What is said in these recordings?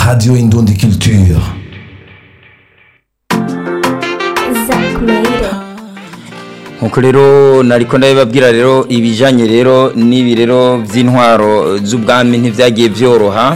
Radio Indundi Culture. Zack Maida. nkuko rero nariko ndabibabwira rero ibijanye rero n'ibi rero vy'intwaro z'ubwami ntivyagiye vyoroha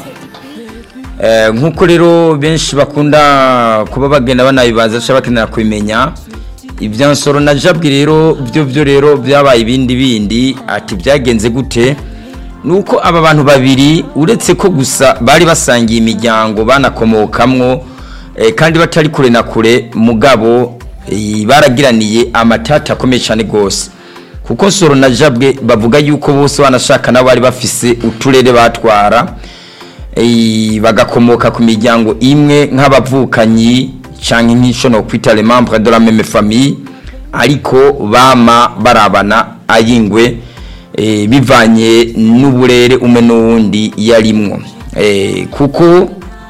Eh, nkuko rero benshi bakunda kuba bagenda banabibaza cyangwa bakenera kubimenya ibya nsoro na jabwi rero byo byo rero byabaye ibindi bindi ati byagenze gute nuko aba bantu babiri uretse ko gusa bari basangiye imiryango banakomokamwo eh, kandi batari kure na kure mugabo eh, baragiraniye amatata akomeye cyane rwose kuko nsoro na jabwe bavuga yuko bose banashaka nabo bari bafise uturere batwara eh, bagakomoka ku miryango imwe nk'abavukanyi canke nk'ico no kwita les membres de la même famille ariko bama barabana ayingwe eh, bivanye n'uburere umwe n'uwundi yarimwo eh, kuko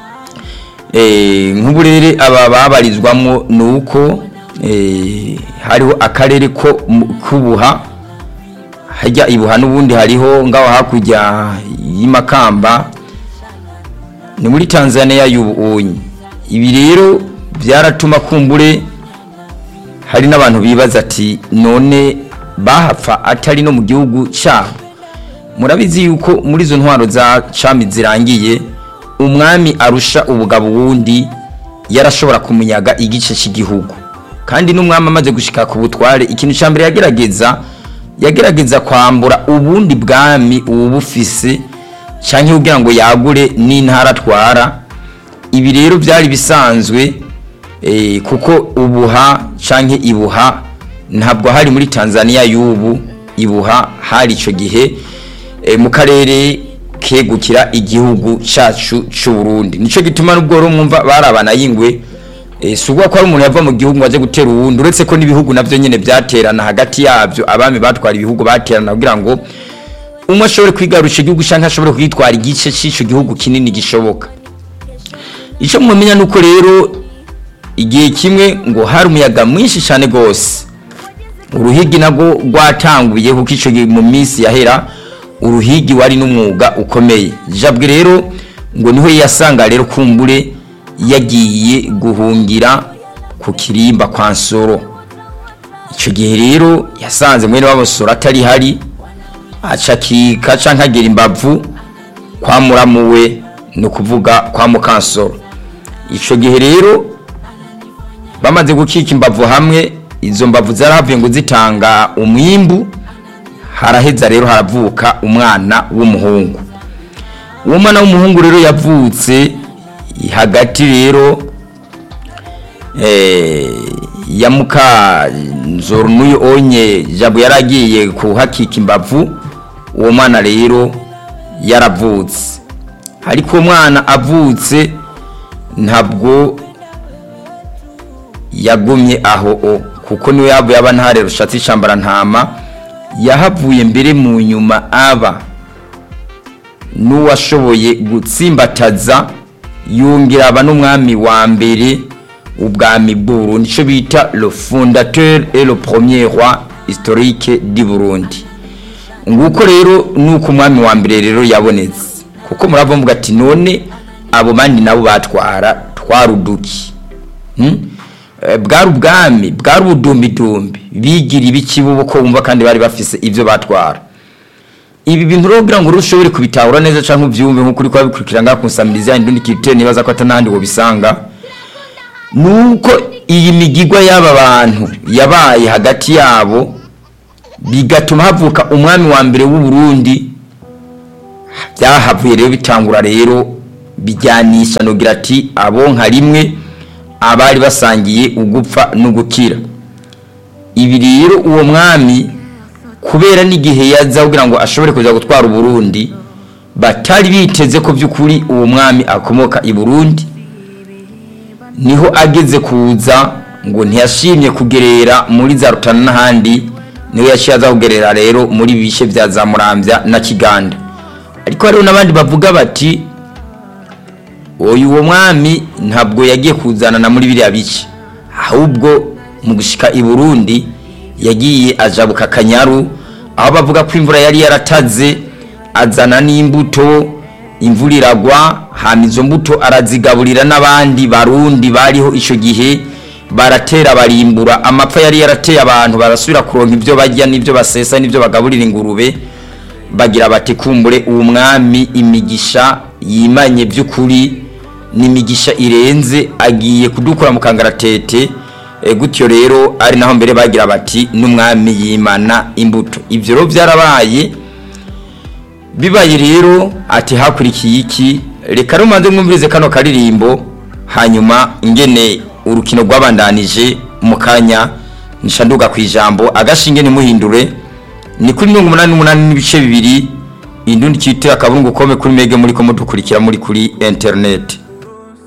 eh, nk'uburere aba babarizwamo ni uko eh, hariho akarere ko mu- k'ubuha hajya ibuha n'ubundi hariho ngaho hakurya y'imakamba ni muri tanzania y'ubuunyi ibi rero byaratuma kumbure hari n'abantu bibaza ati none bahapfa atari no mu gihugu cyabo murabizi yuko muri izo ntwaro za cami zirangiye umwami arusha ubugabo wundi yarashobora kumunyaga igice cy'igihugu kandi n'umwami amaze gushika ku butware ikintu cya mbere yagerageza yagerageza kwambura ubundi bwami ubufise cyangwa kugira ngo yagure n'intara atwara ibi rero byari bisanzwe eh, kuko ubuha cyangwa ibuha ntabwo hari muri tanzania y'ubu ibuha hari icyo gihe eh, mu karere kegukira igihugu cyacu cy'u Burundi nicyo gituma n'ubwo rero mwumva barabana yingwe eh, si ubwo ko ari umuntu yava mu gihugu ngo ajye gutera uwundi uretse ko n'ibihugu nabyo nyine byaterana hagati yabyo abami batwara ibihugu baterana kugira ngo umwe ashobore kwigarusha igihugu cyangwa ashobore kwitwara igice cy'icyo gihugu kinini gishoboka icyo mumenya ni uko rero igihe kimwe ngo hari umuyaga mwinshi cyane rwose uruhigi nabwo rwatanguye kuko icyo gihe mu minsi yahera uruhigi wari n'umwuga ukomeye jabwe rero ngo niho yasanga rero kumbure yagiye guhungira ku kirimba kwa nsoro icyo gihe rero yasanze mwene wabo soro atari hari acakika canke agera imbavu kwa muramu we ni ukuvuga kwa mukansoro ico gihe rero bamaze gukika imbavu hamwe izo mbavu zarahavuye ngo zitanga umwimbu haraheza rero haravuka umwana w'umuhungu uwo mwana w'umuhungu rero yavutse hagati rero eh, ya muka nzoro n'uyu onye jabo yaragiye kuhakika imbavu uwo mwana rero yaravutse ariko uwo mwana avutse ntabwo yagumye aho o kuko niwe yavuye aba ntare rushatse ishambara ntama yahavuye mbere mu nyuma aba n'uwashoboye gutsimbataza yongera aba n'umwami wa mbere ubwami bw'uburundi icyo bita le fondateur et le premier roi historique du burundi nguko rero nuko umwami wa mbere rero yabonetse kuko murava muvuga ati none abo bandi nabo batwara twaruduki hmm? Eh, bwari ubwami bwari ubudumbidumbi bigira ibikibubo ko bumva kandi bari bafise ivyo batwara ibi bintu rero kugira ngo urushobore kubitahura neza canke uvyumve nk'uko uriko wabikurikira ngaha ku nsamirizi yanyu ndundi kirite nibaza ko atanahandi wobisanga nuko iyi migigwa y'aba bantu yabaye hagati yabo bigatuma havuka umwami wa mbere w'u Burundi byahavuye rero bitangura rero bijyanisha nogira ati abo nka rimwe abari basangiye ugupfa n'ugukira ibi rero uwo mwami kubera n'igihe yaza kugira ngo ashobore kuza gutwara uburundi batari biteze ko by'ukuri uwo mwami akomoka i burundi niho ageze kuza ngo ntiyashimye kugerera muri za rutana n'ahandi niho yaciye aza kugerera rero muri bishe bya za murambya na kiganda ariko hariho n'abandi bavuga bati uyu uwo mwami ntabwo yagiye kuzanana muri biriya bice ahubwo mu gushika i burundi yagiye ajabuka akanyaru aho bavuga ko imvura yari yarataze azana n'imbuto imvura iragwa hama izo mbuto arazigaburira n'abandi barundi bariho icyo gihe baratera barimbura amapfa yari yarateye abantu barasubira kuronka ibyo barya n'ibyo basesa n'ibyo bagaburira ingurube bagira bati kumbure uwo mwami imigisha yimanye by'ukuri n'imigisha irenze agiye kudukura mu kangaratete e, gutyo rero ari naho mbere bagira bati n'umwami yimana imbuto ibyo rero byarabaye bibaye rero ati hakurikiye iki reka rumanze mwumvirize kano karirimbo hanyuma ingene urukino rwabandanije mu kanya nishanduka ku ijambo agashinge ntimuhindure ni kuri mirongo umunani n'umunani n'ibice bibiri indundi cyitira akaburungu kome kuri mege muri ko mudukurikira muri kuri interineti